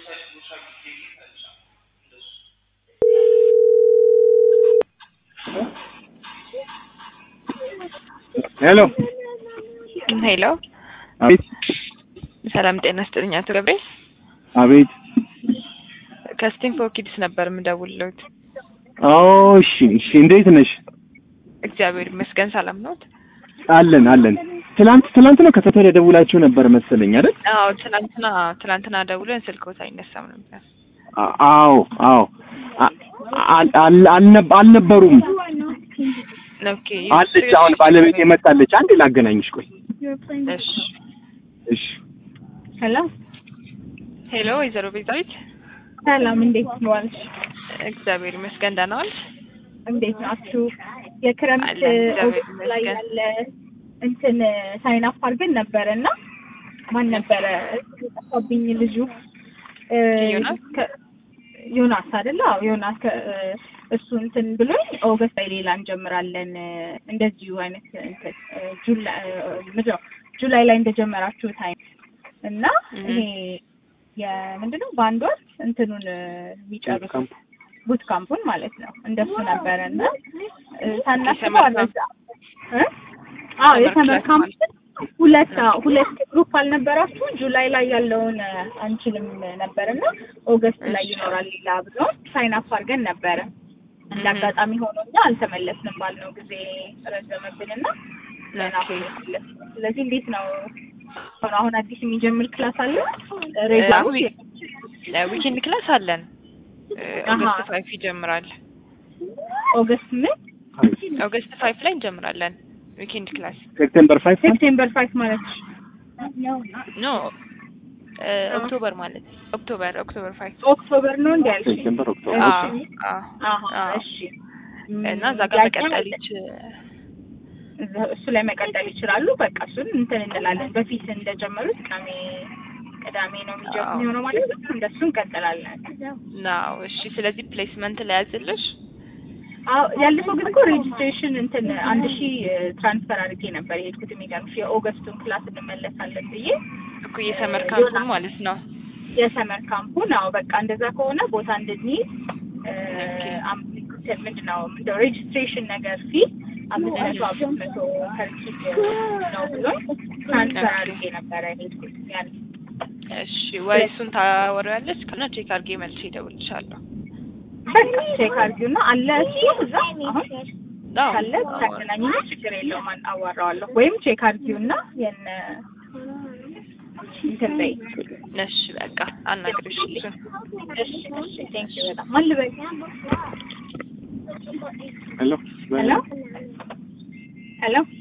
ሄሎ ሄሎ አቤት ሰላም ጤና ስጥልኝ አቶ ገብሬ አቤት ከስቲንፎር ኪድስ ነበር የምደውልልዎት አዎ እሺ እሺ እንዴት ነሽ እግዚአብሔር ይመስገን ሰላም ነዎት አለን አለን ትላንት ትላንት ነው ከተተለ ደውላችሁ ነበር መሰለኝ አይደል አዎ ትላንትና ትላንትና ደውለን ስልክዎት አይነሳም ነበር አ- አዎ አዎ አ- አል- አል- አልነ- አልነበሩም ኦኬ አለች አሁን ባለቤት የመጣለች አንድ ላገናኝሽ ቆይ እሺ እሺ ሄሎ ሄሎ ወይዘሮ ቤዛዊት ሰላም፣ እንዴት ዋልሽ? እግዚአብሔር ይመስገን ደህና ዋልሽ እንዴት ናችሁ? የክረምት አለን፣ እግዚአብሔር ኦገስት ላይ ይመስገን። ያለ እንትን ሳይን አፕ አድርገን ነበረ እና ማን ነበረ የጠፋብኝ ልጁ እ፣ ዮናስ? ከ- ዮናስ አይደለ? አዎ ዮናስ ከ- እሱ እንትን ብሎኝ ኦገስት ላይ ሌላ እንጀምራለን እ፣ እንደዚሁ አይነት እንትን እ፣ ጁላይ ምንድን ነው ጁላይ ላይ እንደጀመራችሁት አይነት እና እህ። ይሄ የምንድን ነው በአንድ ወር እንትኑን እ፣ የሚጨርሱ ቡት ካምፑን ማለት ነው። እንደሱ ነበረ እና እ፣ ሳናስበው የሰመር አነዛ እ? አዎ ሰመር የሰመር ክላስ ካምፕ ማለት ሁለት አዎ፣ ሁለት ግሩፕ አልነበራችሁ? ጁላይ ላይ ያለውን እ፣ አንችልም ነበር እና ኦገስት ላይ እሺ። ይኖራል ሌላ ብሎ ሳይን አፕ አድርገን ነበረ። እንደ እህ። አጋጣሚ ሆኖ እኛ አልተመለስንም ባልነው ጊዜ ረዘመብንና ገና ኦኬ። አልተመለስንም። ስለዚህ እንዴት ነው አሁን አሁን አዲስ የሚጀምር ክላስ አለ እ፣ ሬጉላር ዊ- ዊኬንድ ክላስ አለን እ፣ አሃ። ኦገስት ፋይፍ ይጀምራል ኦገስት ምን ኦገስት ፋይፍ ላይ እንጀምራለን ዊኬንድ ክላስ ሴፕቴምበር ፋይቭ ሴፕቴምበር ፋይቭ ማለት ኖ እ፣ ኦክቶበር ማለት ኦክቶበር ኦክቶበር ፋይፍ ኦክቶበር ነው እንዲ ያልሽ? ሴፕቴምበር ኦክቶበር አዎ አዎ አሀ አዎ። እሺ እና እዛ ጋር ጥያቄ መቀጠል አለ? ይች እዛ- እሱ ላይ መቀጠል ይችላሉ። በቃ እሱን እንትን እንላለን። በፊት እንደጀመሩት ቅዳሜ ቅዳሜ ነው አዎ። የሚጀምር የሚሆነው ማለት ነው። እንደሱ እንቀጥላለን። ናው እሺ ስለዚህ ፕሌስመንት ላይ ያዝልሽ አዎ ያለፈው ግን እኮ ሬጅስትሬሽን እንትን አንድ ሺህ ትራንስፈር አድርጌ ነበር የሄድኩት። የሚገርምሽ የኦገስቱን ክላስ እንመለሳለን ብዬ እኮ የሰመር ካምፑን ማለት ነው የሰመር ካምፑን አዎ በቃ እንደዛ ከሆነ ቦታ እንድንይዝ እ፣ ኦኬ። አም- ምንድን ነው ምንድን ነው ሬጅስትሬሽን ነገር ፊ አምስት መቶ አምስት መቶ ከርኪድ ነው ብሎ ትራንስፈር አድርጌ ነበረ የሄድኩት ያን እሺ ወይ እሱን ታወሪያለሽ ከሆነ ቼክ አድርጌ መልሼ እደውልልሻለሁ በቃ ቼክ አድርጊውና አለ እሱ እዛ አሁን አዎ ካለ ታገናኝ ችግር የለውም አን- አዋራዋለሁ ወይም ቼክ አድርጊውና የነ እንትን በይ እሺ በቃ አናግርሽ እሱን እሺ እሺ ቴንክ ዩ በጣም ማን ልበል ሄሎ ሄሎ ሄሎ